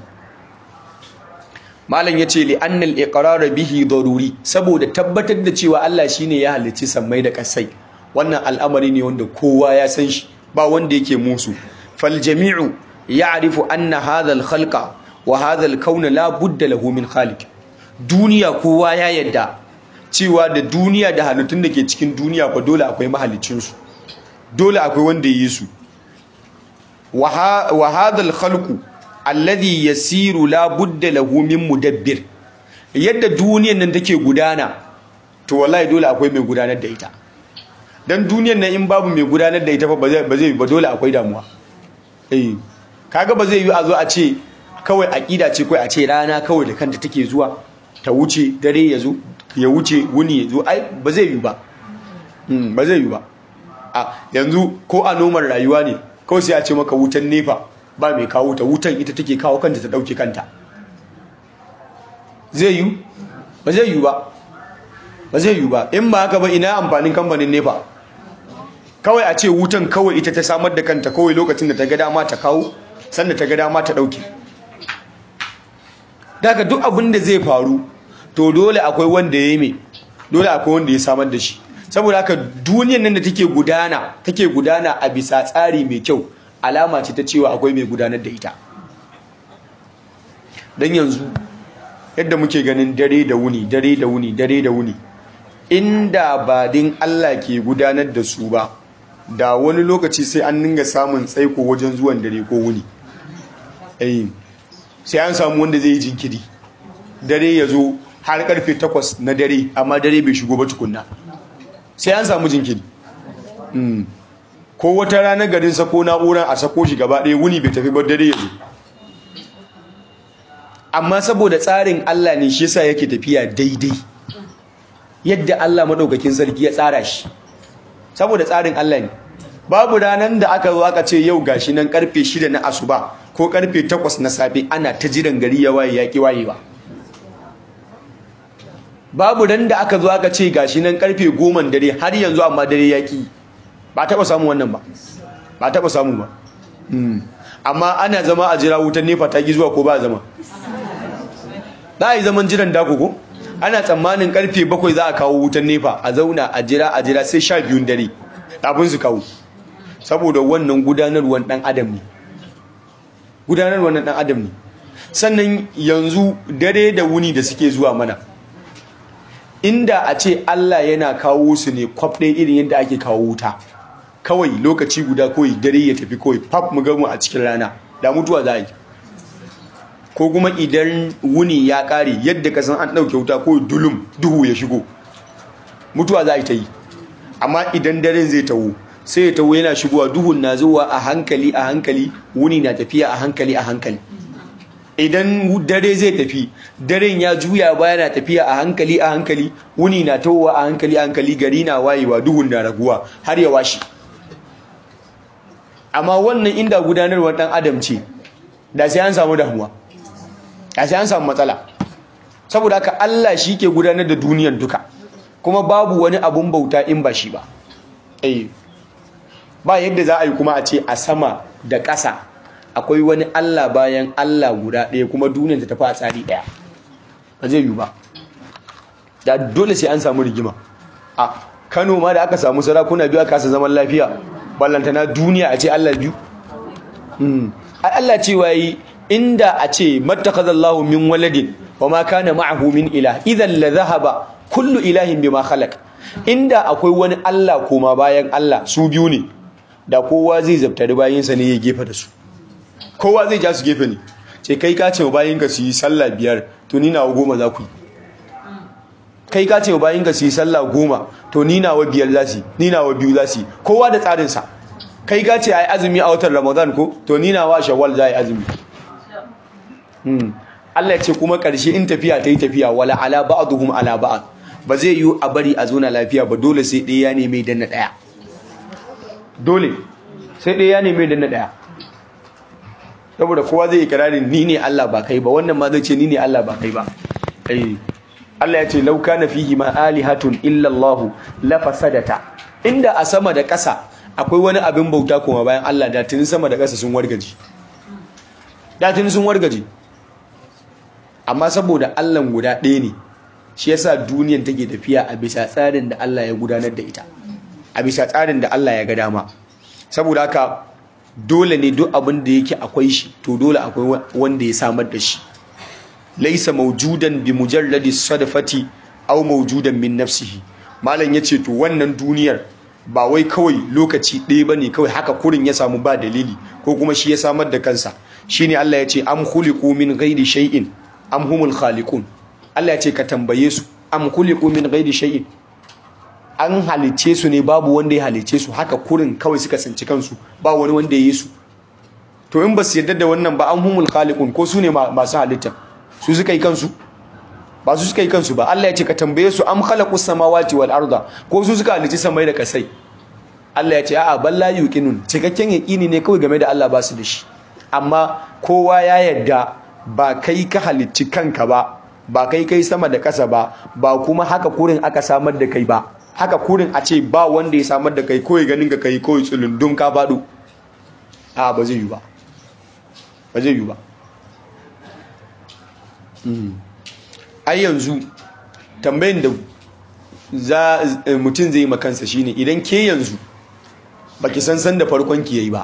S1: malam yace li annal iqrar bihi daruri saboda tabbatar da cewa Allah shine ya halicci sammai da kasai wannan al'amari ne wanda kowa ya san shi ba wanda yake musu fal jami'u ya'rifu anna hadha al khalqa wa hadha al kauna la budda lahu min khaliq duniya kowa ya yadda cewa da duniya da halittun da ke cikin duniya fa dole akwai mahalicin su dole akwai wanda yi su wa hadha al khalqu alladhi yasiru la budda lahu min mudabbir yadda duniyar nan take gudana to wallahi dole akwai mai gudanar da ita dan duniyar nan in babu mai gudanar da ita fa ba zai ba zai ba dole akwai damuwa eh kaga ba zai yi a zo a ce kawai aqida ce kai a ce rana kawai da kanta take zuwa ta wuce dare ya zo ya wuce wuni ya zo ai ba zai yi ba mm ba zai yi ba a yanzu ko a noman rayuwa ne kawai sai a ce maka wutan nefa ba mai kawo ta wutan ita take kawo kanta ta dauke kanta zai yi ba zai yi ba ba zai yi ba in ba haka ba ina amfanin kamfanin nefa kawai a ce wutan kawai ita ta samar da kanta kawai lokacin da ta ga dama ta kawo sannan ta ga dama ta dauke daga duk abin da zai faru to dole akwai wanda ya yi mai dole akwai wanda ya samar da shi saboda haka duniyar nan da take gudana take gudana a bisa tsari mai kyau alama ce ta cewa akwai mai gudanar da ita dan yanzu yadda muke ganin dare da wuni dare da wuni dare da wuni inda ba din Allah ke gudanar da su ba da wani lokaci sai an ninga samun tsaiko wajen zuwan dare ko wuni eh sai an samu wanda zai yi jinkiri dare ya zo har karfe 8 na dare amma dare bai shigo ba tukunna sai an samu jinkiri ko wata ranar garin sako na'uran a sako shi gaba ɗaya wuni bai tafi ba dare ya zo amma saboda tsarin Allah ne shi yasa yake tafiya daidai yadda Allah madaukakin sarki ya tsara shi saboda tsarin Allah ne babu ranar da aka zo aka ce yau gashi nan karfe 6 na asuba ko karfe 8 na safe ana ta jiran gari ya waye yaki waye ba babu ran da aka zo aka ce gashi nan karfe 10 dare har yanzu amma dare yaki ba taba samu wannan ba ba taba samu ba amma ana zama a jira wutar nefa ta gi zuwa ko ba zama za a yi zaman jiran dako ko ana tsammanin karfe bakwai za a kawo wutan nefa a zauna a jira a jira sai sha biyun dare kafin su kawo saboda wannan gudanarwar dan adam ne gudanarwar dan adam ne sannan yanzu dare da wuni da suke zuwa mana inda a ce Allah yana kawo su ne kwaf ɗaya irin yadda ake kawo wuta kawai lokaci guda kawai dare ya tafi kawai faf mu gamu a cikin rana da mutuwa za a yi ko kuma idan wuni ya kare yadda kasan an ɗauke wuta ko dulum duhu ya shigo mutuwa za a yi ta yi amma idan daren zai tawo sai ya tawo yana shigowa duhun na zuwa a hankali a hankali wuni na tafiya a hankali a hankali idan dare zai tafi daren ya juya baya na tafiya a hankali a hankali wuni na tawowa a hankali a hankali gari na wayewa duhun na raguwa har ya washi amma wannan inda gudanarwar ɗan adam ce da sai an samu damuwa a sai an samu matsala saboda haka Allah shi ke gudanar da duniyar duka kuma babu wani abun bauta in ba shi ba eh ba yadda za a yi kuma a ce a sama da ƙasa akwai wani Allah bayan Allah guda ɗaya kuma duniyar ta tafi a tsari ɗaya ba zai yi ba da dole sai an samu rigima a Kano ma da aka samu sarakuna biyu aka kasa zaman lafiya ballantana duniya a ce Allah biyu Allah cewa yi inda a ce mattakhadallahu min waladin wama kana ma'ahu min ilah idan la dhahaba kullu ilahin bima khalaq inda akwai wani Allah koma bayan Allah su biyu ne da kowa zai zabtari bayinsa ne ya gefe da su kowa zai ja su gefe ne ce kai ka ce bayinka su yi sallah biyar to ni nawa goma za ku yi kai ka ce bayinka su yi sallah goma to ni nawa biyar za su yi ni nawa biyu za su yi kowa da tsarinsa kai ka ce ai azumi a watan ramadan ko to ni nawa shawwal za a yi azumi Allah ce kuma ƙarshe in tafiya ta yi tafiya wala ala ba'dhum ala ba'd ba zai yi a bari a zona lafiya ba dole sai ɗaya ya neme danna ɗaya dole sai ɗaya ya neme danna ɗaya saboda kowa zai ikirarin ni ne Allah ba kai ba wannan ma zai ce ni ne Allah ba kai ba eh Allah ya ce law kana fihi ma alihatun illa Allah la fasadata inda a sama da ƙasa akwai wani abin bauta kuma bayan Allah da tuni sama da ƙasa sun wargaji da tuni sun wargaji amma saboda Allah guda ɗaya ne shi yasa duniyar take tafiya a bisa tsarin da Allah ya gudanar da ita a bisa tsarin da Allah ya ga dama saboda haka dole ne duk abin da yake akwai shi to dole akwai wanda ya samar da shi laisa mawjudan bi mujarradi sadafati aw mawjudan min nafsihi malam yace to wannan duniyar ba wai kawai lokaci ɗaya bane kawai haka kurin ya samu ba dalili ko kuma shi ya samar da kansa shine Allah ya ce am khuliqu min ghairi shay'in am humul khaliqun Allah ya ce ka tambaye su am khuliqu min ghairi shay'in an halice su ne babu wanda ya halice su haka kurin kawai suka tsinci kansu ba wani wanda ya yi su to in ba su yarda da wannan ba an humul khaliqun ko su ne masu halitta su suka yi kansu ba su suka yi kansu ba Allah ya ce ka tambaye su am khalaqus samawati wal arda ko su suka halici samai da kasai Allah ya ce a'a balla yuqinun cikakken yaqini ne kawai game da Allah ba su da shi amma kowa ya yarda ba kai ka halicci kanka ba ba kai kai sama da kasa ba ba kuma haka kurin aka samar da kai ba haka kurin a ce ba wanda ya samar da kai kawai ganin ka kai kawai tsulundun ka faɗo a ba zai yi ba ba zai yi ba ai yanzu tambayin da za mutum zai makansa shine idan ke yanzu baki san san da farkon ki yayi ba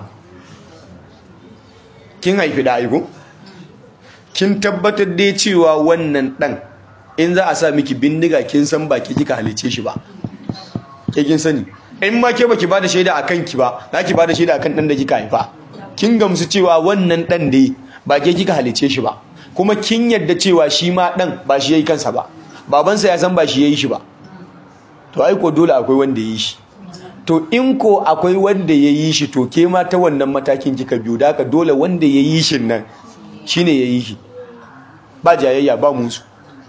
S1: kin haifi da aiko kin tabbatar da cewa wannan dan in za a sa miki bindiga kin san baki kika halice shi ba ke kin sani in ma ke baki bada shaida akan ki ba za ki bada shaida akan dan da kika haifa kin gamsu cewa wannan dan dai ba ke kika halice shi ba kuma kin yadda cewa shi ma dan ba shi yayi kansa ba babansa ya san ba shi yayi shi ba to ai ko dole akwai wanda yayi shi to in ko akwai wanda yayi shi to ke ma ta wannan matakin kika biyo da haka dole wanda yayi shi nan shine yayi shi ba jayayya ba musu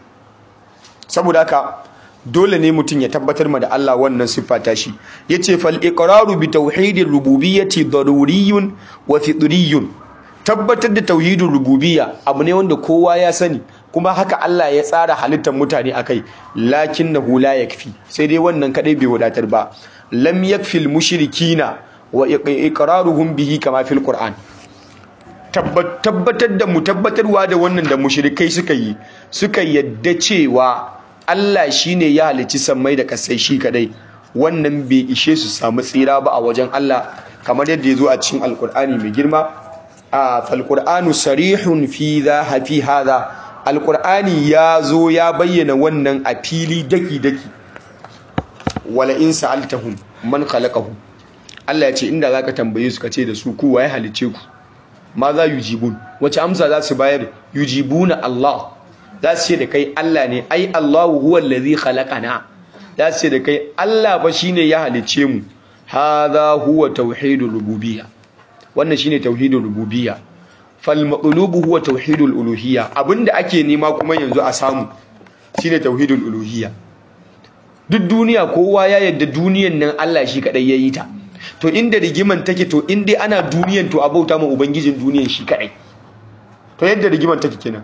S1: saboda haka dole ne mutum ya tabbatar ma da Allah wannan siffa ta shi yace fal iqraru bi tauhidir rububiyyati daruriyun wa fitriyun tabbatar da tauhidin rububiyya abu ne wanda kowa ya sani kuma haka Allah ya tsara halittar mutane akai lakinnahu la yakfi sai dai wannan kadai bai wadatar ba lam yakfil mushrikina wa iqraruhum bihi kama fil qur'an tabbatar da mu tabbatarwa da wannan da mushrikai suka yi suka yadda cewa Allah shine ya halicci sammai da kasai shi kadai wannan bai ishe su samu tsira ba a wajen Allah kamar yadda ya zo a cikin alkur'ani mai girma a falkur'anu sarihun fi za hafi haza alkur'ani ya zo ya bayyana wannan a fili daki-daki wala in sa'altahum man khalaqahu Allah ya ce inda zaka tambaye su kace da su ku waye halice ku ma za yujibun wace amsa za su bayar yujibuna Allah za su ce da kai Allah ne ai Allahu huwa allazi khalaqana za su ce da kai Allah ba shine ya halice mu hadha huwa tauhidul rububiyya wannan shine tauhidul rububiyya fal maqlubu huwa tauhidul uluhiyya abinda ake nema kuma yanzu a samu shine tauhidul uluhiyya duk duniya kowa ya yadda duniyan nan Allah shi kadai yayi ta to inda rigiman take to in dai ana duniyan to abauta ma ubangijin duniyan shi kadai to yadda rigiman take kenan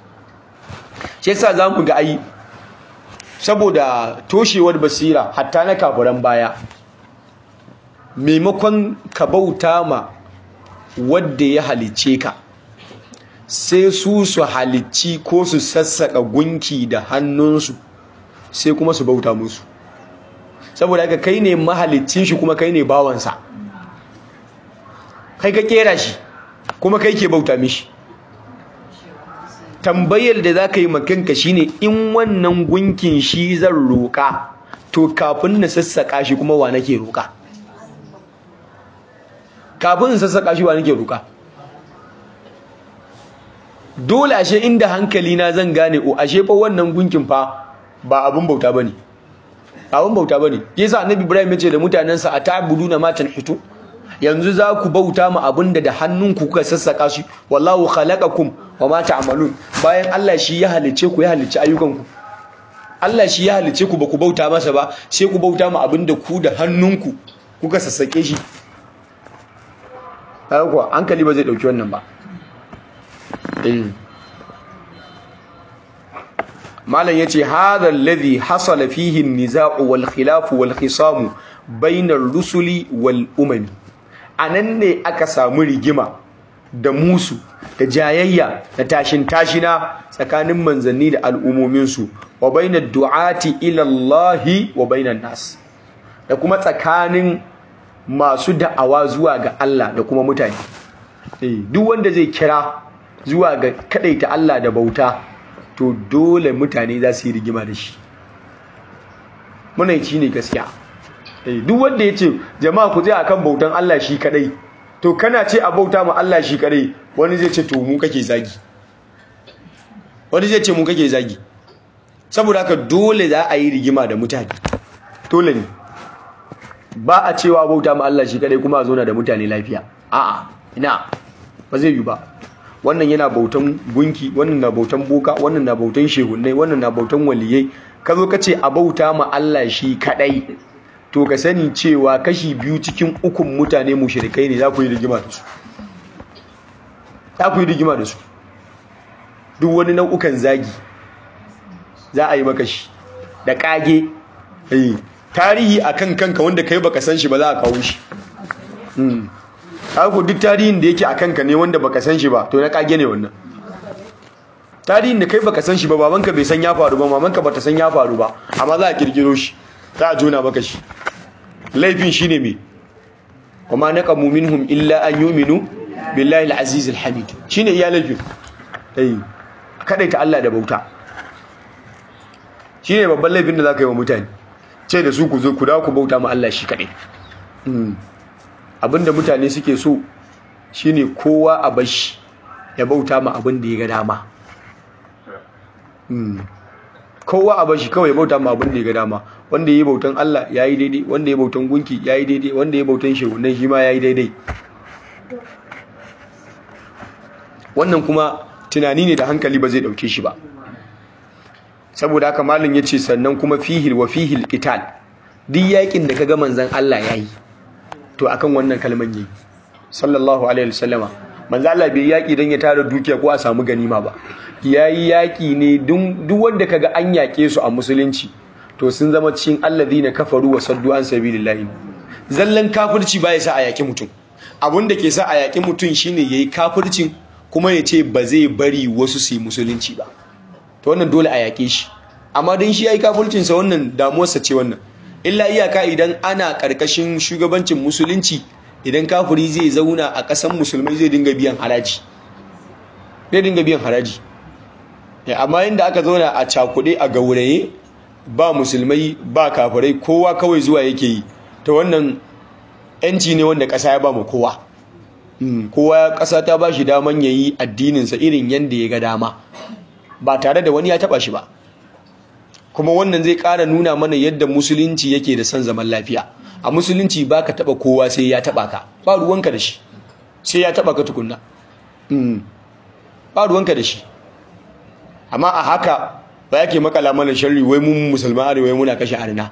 S1: shi yasa zamu ga ai saboda toshewar basira hatta na kafiran baya maimakon ka bauta ma wadda ya halice ka sai su su halicci ko su sassaka gunki da hannunsu sai kuma su bauta musu saboda haka kai ne mahalicin shi kuma kai ne bawansa kai ka kera shi kuma kai ke bauta mishi tambayar da za ka yi makanka shine in wannan gunkin shi zan roƙa to kafin na sassaka shi kuma wa nake roƙa kafin in sassaka shi wa nake roƙa dole ashe inda hankali na zan gane o ashe fa wannan gunkin fa ba abin bauta bane abin bauta bane yasa annabi ibrahim ya ce da mutanensa ata'buduna ma tanhitu yanzu za ku bauta ma abinda da hannunku kuka sassaka shi wallahu khalaqakum wa ma ta'malun bayan Allah shi ya halice ku ya halice ayyukanku Allah shi ya halice ku ba ku bauta masa ba sai ku bauta ma abinda ku da hannunku kuka sassake shi haka kuwa hankali ba zai dauki wannan ba eh malam yace hadha alladhi hasala fihi an-niza'u wal khilaf wal khisam bainar rusuli wal umami anan ne aka samu rigima da musu da jayayya da tashin tashina tsakanin manzanni da al'umomin su wa bainar du'ati ila Allah wa bainan nas da kuma tsakanin masu da'awa zuwa ga Allah da kuma mutane eh duk wanda zai kira zuwa ga kadaita Allah da bauta to dole mutane za su yi rigima da shi munaici ne gaskiya duk wanda ya ce jama'a ku zai akan bautan Allah shi kadai to kana ce a bauta ma Allah shi kadai wani zai ce to mu kake zagi wani zai ce mu kake zagi saboda haka dole za a yi rigima da mutane dole ne ba a cewa bauta ma Allah shi kadai kuma a zauna da mutane lafiya a'a ina ba zai yi ba wannan yana bautan gunki wannan na bautan boka wannan na bautan shehunnai wannan na bautan waliyai ka zo ka ce a bauta ma Allah shi kadai to ka sani cewa kashi biyu cikin ukun mutane mushrikai ne za ku yi rigima da su za ku yi rigima da su duk wani nau'ukan zagi za a yi maka shi da kage tarihi akan kanka wanda kai baka san shi ba za a kawo shi haka duk tarihin da yake a kanka ne wanda baka san shi ba to na kage ne wannan tarihin da kai baka san shi ba babanka bai san ya faru ba mamanka bata san ya faru ba amma za a kirkiro shi za a jona maka shi laifin shine me kuma naqamu minhum illa an yu'minu billahi al-aziz al-hamid shine iya laifin eh ta Allah da bauta shine babban laifin da zaka yi wa mutane ce da su ku zo ku dawo ku bauta ma Allah shi kadai abinda mutane suke so shine kowa a bashi ya bauta ma abin da ya ga dama kowa a bashi kawai ya bauta ma abin da ya ga dama wanda ya yi bautan Allah ya yi daidai wanda ya bautan gunki ya yi daidai wanda ya bautan shehunan shi ma ya yi daidai wannan kuma tunani ne da hankali ba zai dauke shi ba saboda haka malin ya ce sannan kuma fihil wa fihil qital duk yakin da kaga manzon Allah yayi to akan wannan kalman yayi sallallahu alaihi wasallama manzo Allah bai yaki dan ya tara dukiya ko a samu ganima ba yayi yaki ne duk wanda kaga an yake su a musulunci to sun zama cikin alladhina kafaru wa saddu an sabilillahi zallan kafirci ba ya sa a yaki mutum abun da ke sa a yaki mutum shine yayi kafircin kuma ya ce ba zai bari wasu su yi musulunci ba to wannan dole a yake shi amma dan shi yayi kafircin sa wannan damuwarsa ce wannan illa iyaka idan ana karkashin shugabancin musulunci idan kafiri zai zauna a ƙasan musulmai zai dinga biyan haraji zai dinga biyan haraji amma inda aka zauna a cakuɗe a gauraye ba musulmai ba kafirai kowa kawai zuwa yake yi ta wannan yanci ne wanda ƙasa ya ba mu kowa kowa ƙasa ta ba shi daman ya yi addininsa irin yadda ya ga dama ba tare da wani ya taɓa shi ba kuma wannan zai ƙara nuna mana yadda musulunci yake da son zaman lafiya a musulunci ba ka taɓa kowa sai ya taɓa ka ba ruwanka da shi sai ya taɓa ka tukunna ba ruwanka da shi amma a haka ba yake makala mana sharri wai mun musulman arewa muna kashe arna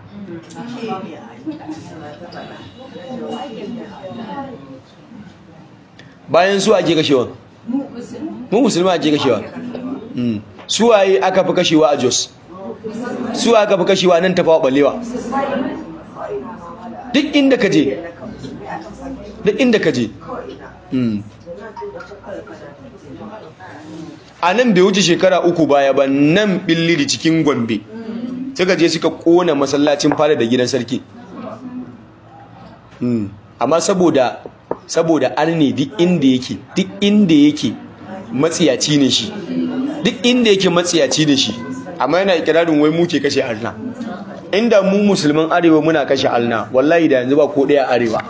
S1: bayan su ake kashewa mu musulman ake kashewa su waye aka fi kashewa a jos su aka fi kashewa nan tafawa balewa duk inda ka je duk inda ka je a nan bai wuce shekara uku baya ba nan billiri cikin gombe suka je suka kona masallacin fada da gidan sarki amma saboda saboda arne duk inda yake duk inda yake matsiyaci ne shi duk inda yake matsiyaci ne shi amma yana ikirarin wai muke kashe arna inda mu musulman arewa muna kashe alna wallahi da yanzu ba ko daya arewa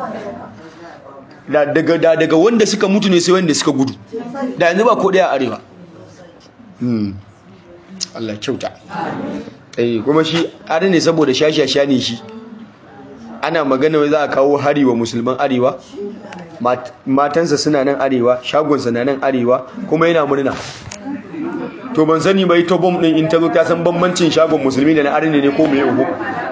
S1: da daga da daga wanda suka mutu ne sai wanda suka gudu da yanzu ba ko daya arewa hmm Allah kyauta eh kuma shi are ne saboda shashasha ne shi ana magana wai za a kawo hari wa musulman arewa matansa suna nan arewa shagonsa na nan arewa kuma yana murna to ban sani bai to bom din in ta zo ta san bambancin shagon musulmi da na arne ne ko mai uku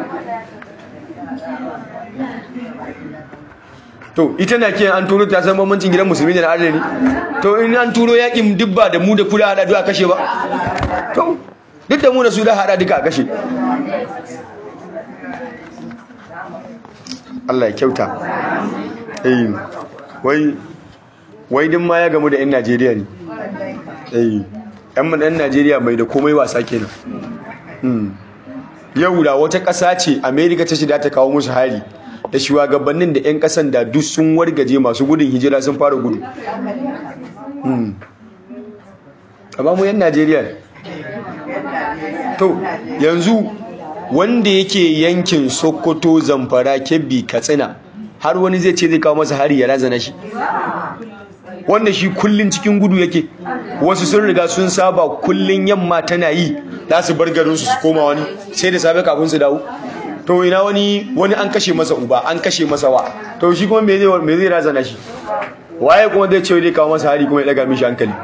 S1: to ita na kiyan an turo ta san bambancin gidan musulmi da na arne ne to in an turo yakin dubba da mu da kula hada duka kashe ba to duk da mu da su da hada duka a kashe Allah ya kyauta eh wai wai din ma ya gamu da 'yan Najeriya ne eh yan ɗan Najeriya mai da komai wasa kenan yau da wata ƙasa ce Amerika ta shida ta kawo musu hari da shugabannin da 'yan ƙasan da duk sun wargaje masu gudun hijira sun fara gudu amma mu 'yan Najeriya to yanzu wanda yake yankin Sokoto Zamfara Kebbi Katsina har wani zai ce zai kawo masa hari ya razana shi wanda shi kullun cikin gudu yake wasu sun riga sun saba kullun yamma tana yi za su bar garin su su koma wani sai da safe kafin su dawo to ina wani wani an kashe masa uba an kashe masa wa to shi kuma me zai me zai razana shi waye kuma zai ce zai kawo masa hari kuma ya daga mishi hankali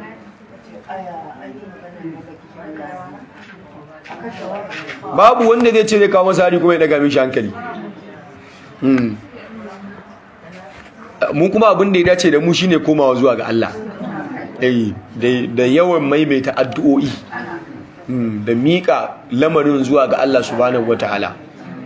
S1: babu wanda zai ce zai kawo masa hari kuma ya daga mishi hankali mu kuma abin da ya dace da mu shine komawa zuwa ga Allah da yawan maimaita addu'o'i da miƙa lamarin zuwa ga Allah subhanahu wataala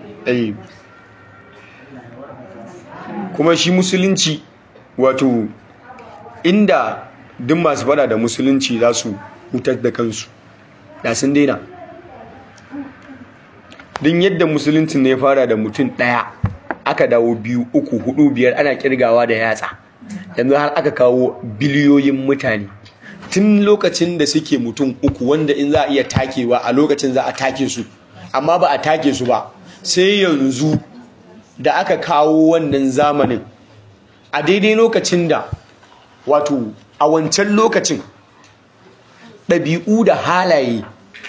S1: kuma shi musulunci wato inda duk masu fada da musulunci za su hutar da kansu da sun daina din yadda musuluncin ne ya fara da mutum ɗaya aka dawo biyu uku hudu biyar ana kirgawa da yatsa yanzu har aka kawo biliyoyin mutane tun lokacin da suke mutum uku wanda in za a iya takewa a lokacin za a take su amma ba a take su ba sai yanzu da aka kawo wannan zamanin a daidai lokacin da wato a wancan lokacin ɗabi'u da halaye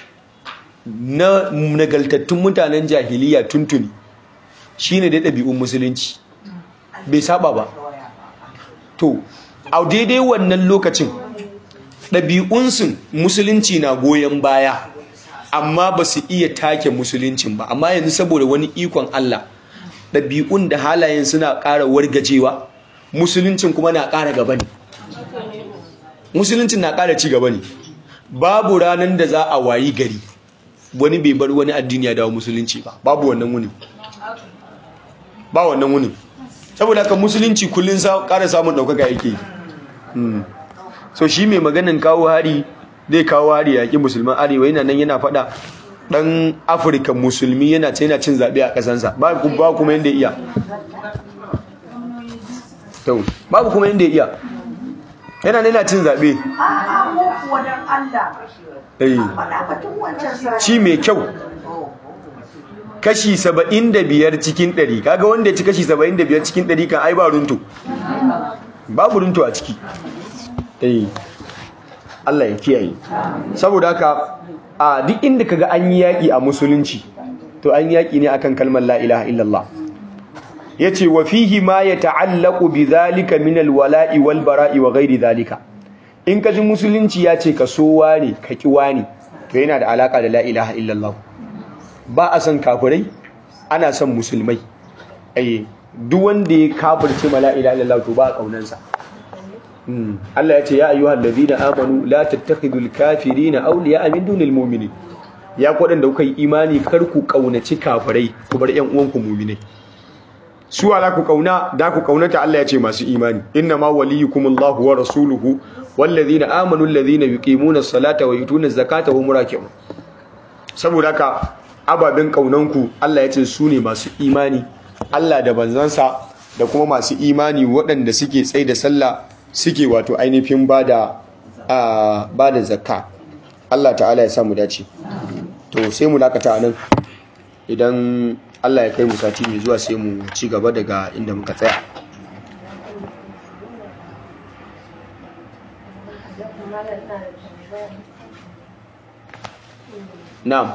S1: na nagaltattun mutanen jahiliya tuntuni shine da ɗabi'un musulunci bai saba ba to a daidai wannan lokacin ɗabi'unsu musulunci na goyon baya amma ba su iya take musuluncin ba amma yanzu saboda wani ikon Allah ɗabi'un da halayen suna ƙara wargajewa musuluncin kuma na ƙara gaba ne musuluncin na ƙara ci gaba ne babu ranar da za a wayi gari wani bai bar wani addini ya dawo musulunci ba babu wannan wuni ba wannan wuni saboda haka musulunci kullum ƙara samun ɗaukaka yake so shi mai maganin kawo hari zai kawo hari yaƙi musulman arewa yana nan yana faɗa ɗan afirka musulmi yana ce yana cin zaɓe a ƙasansa ba kuma yadda iya babu kuma yadda iya yana nuna cin zaɓe ci mai kyau kashi saba'in da biyar cikin ɗari kaga wanda ya ci kashi saba'in da biyar cikin ɗari kan ai ba runtu babu runtu a ciki Allah ya kiyaye saboda haka a duk inda kaga an yi yaƙi a musulunci to an yaƙi ne akan kalmar la ilaha illallah yace wa fihi ma yata'allaqu bi zalika min alwala'i wal bara'i wa ghairi zalika in kaji musulunci ya ce ka so wani ka ki wani to yana da alaka da la ilaha illallah ba a san kafirai ana son musulmai eh duk wanda ya kafirce ma la ilaha illallah to ba a kaunansa Allah ya ce ya ayyuhal ladina amanu la tattakhidul kafirina awliya min dunil mu'minin ya kwadan da kuka yi imani kar ku kaunaci kafirai ku bar ƴan uwanku mu'minai su ala ku kauna da ku kaunata Allah ya ce masu imani inna ma waliyukumullahu wa rasuluhu wallazina amanu allazina yuqimuna as-salata wa yutuna az-zakata wa muraki'un saboda haka ababen kaunanku Allah ya ce su ne masu imani Allah da banzansa da kuma masu imani waɗanda suke tsaye da sallah suke wato ainihin bada bada zakka Allah ta'ala ya samu dace to sai mu dakata nan idan Allah ya kai mu sati mai zuwa sai mu ci gaba daga inda muka tsaya na'am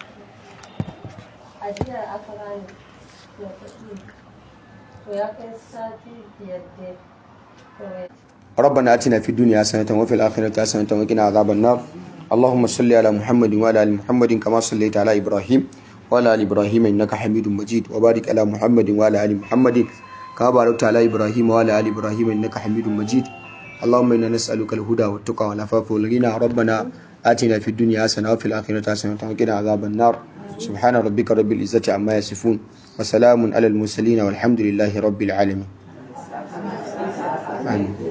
S2: ajiya aka bani na kuɗi to ya kai sati biyar dai
S1: ربنا آتنا في الدنيا حسنة وفي الآخرة حسنة وقنا عذاب النار اللهم صل على محمد وعلى آل محمد كما صليت على إبراهيم وعلى آل إبراهيم إنك حميد مجيد وبارك على محمد وعلى آل محمد كما باركت على إبراهيم وعلى آل إبراهيم إنك حميد مجيد اللهم إنا نسألك الهدى والتقى والعفاف والغنى ربنا آتنا في الدنيا حسنة وفي الآخرة حسنة وقنا عذاب النار سبحان ربك رب العزة عما يصفون وسلام على المرسلين والحمد لله رب العالمين آمين